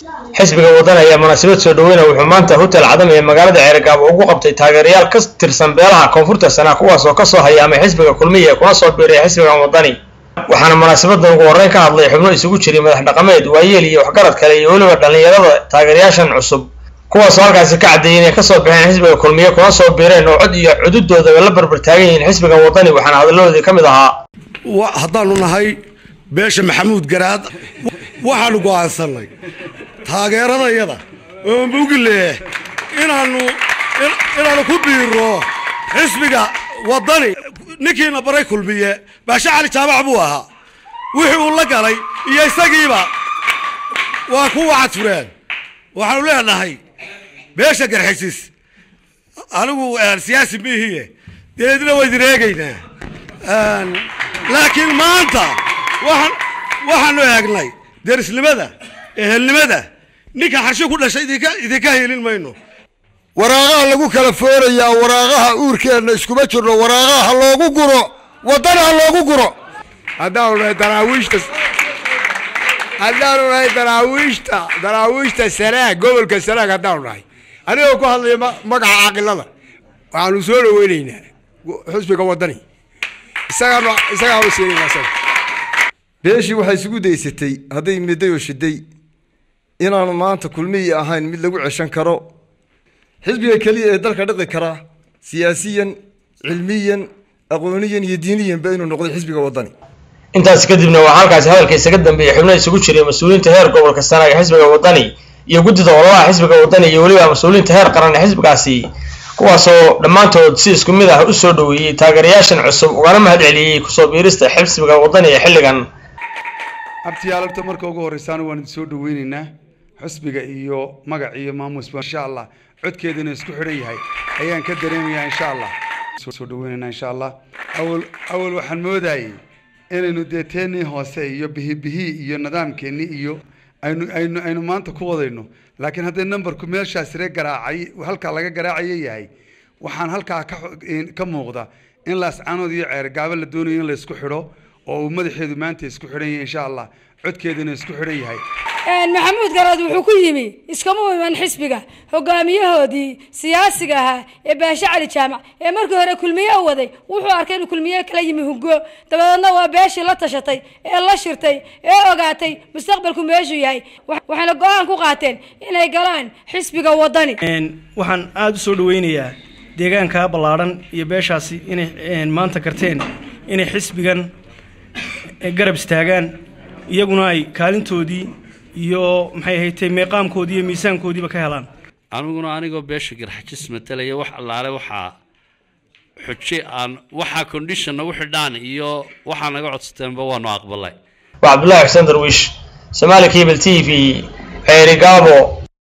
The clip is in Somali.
xisbiga waddan ayaa munaasabad soo dhaweyna wuxuu maanta hotel cadam ee magaalada ceerigaabo ugu qabtay taageerayaal ka tirsan beelaha koonfurta sana kuwaas oo kasoo hayaamay xisbiga kulmiya kuna soo biiray xisbigan waddani waxaana munaasabadan ugu horreyn ka hadlay xubno isugu jiray madax dhaqameed waayeel iyo waxgarad kale iyo weliba dhallinyarada taageerayaashan cusub kuwaasoo halkaasi ka caddeeyay inay kasoo baxeen xisbiga kulmiye kuna soo biireen oo cod iyo cududoodaba la barbar taagan yihiin xisbiga waddani waxaana hadaladoodii ka mid ahaa haddaanu nahay beesha maxamuud garaad waxaanu go'aansanay taageeradayada oo mugle inaanu inaanu ku biiro xisbiga waddani ninkiina baray kulmiye baashe cali jaamac buu ahaa wixii uu la galay iyo isagiiba waa ku wacad fureen waxaanu leenahay beesha garxisis anigu siyaasi miihiye deedna waa idin eegaynaa laakiin maanta waxaan waxaanu eegnay derisnimada ehelnimada ninka xarshi ku dhashay idinka idinka helin mayno waraaqaha lagu kala foorayaa waraaqaha uurkeenna iskuma jirno waraaqaha ha loogu guro waddana ha loogu guro haddaanu nahay daraawiishta haddaanu nahay daraawiishta daraawiishta sanaag gobolka sanaag haddaanu nahay anigoo ku hadlaya magaca caaqilada waxaanu soo dhaweynaynaa xusbiga waddani isagaanu isagaanu siinayna isaga beeshii waxay isugu daysatay hadday midday oo shiday inaanu maanta kulmiyi ahayn mid lagu ceshan karo xisbiga keliya ee dalka dhiqi kara siyaasiyan cilmiyan aqooniyan iyo diiniyanba inuu noqday xisbiga waddani intaas kadibna waxaa halkaasi hadalka isaga dambeeyey xubno isugu jiray mas-uuliyiinta heer gobolka sanaag ee xisbiga waddani iyo guddida ololaha xisbiga waddani iyo weliba mas-uuliyiinta heer qaran ee xisbigaasi kuwaasoo dhammaantood si isku mid ah u soo dhoweeyey taageerayaashan cusub ugana mahad celiyey kusoo biirista xisbiga waddani ee xilligan abtiyaalarta marka ugu horreysaana waan idin soo dhaweynaynaa xusbiga iyo magac iyo maamusba insha allah codkeeduna isku xidhan yahay ayaan ka dareemayaa insha allah soo dhaweynaynaa insha allah awal awal waxaan moodayay inaynu dee teennii hoose iyo bihibihi iyo nidaamkeennii iyo aynu aynu aynu maanta ku wadayno laakiin haddii numberku meeshaas ree garaacay halkaa laga garaacayo yahay waxaan halkaa ka ka muuqda in laascanood iyo ceergaabo la doonayo in la isku xidho oo uu madaxeedu maanta isku xidhan yahay insha allah codkeeduna isku xidhan yahay maxamuud garaad wuxuu ku yimi iskama iman xisbiga hogaamiyahoodii siyaasiga ahaa ee baashe cali jaamac ee markii hore kulmiye u waday wuxuu arkay inuu kulmiye kala yimi hugo dabadeedna waa beeshii la tashatay ee la shirtay ee ogaatay mustaqbalku meeshuu yahay waxayna go-aan ku qaateen inay galaan xisbiga waddani waxaan aada u soo dhaweynayaa deegaanka ballaadhan iyo beeshaasi inay maanta karteen inay xisbigan garab istaagaan iyaguna ay kaalintoodii iyo maxay ahaytay meeqaamkoodii iyo miisaankoodiiba ka helaan aniguna anigoo beesha garxajis matalaya wax allaale waxaa xuji aan waxaa condition nagu xidhaan iyo waxaa naga codsateenba waanu aqbalay waa cabdullaahi xuseen darwiish somaali cable t v ceerigaabo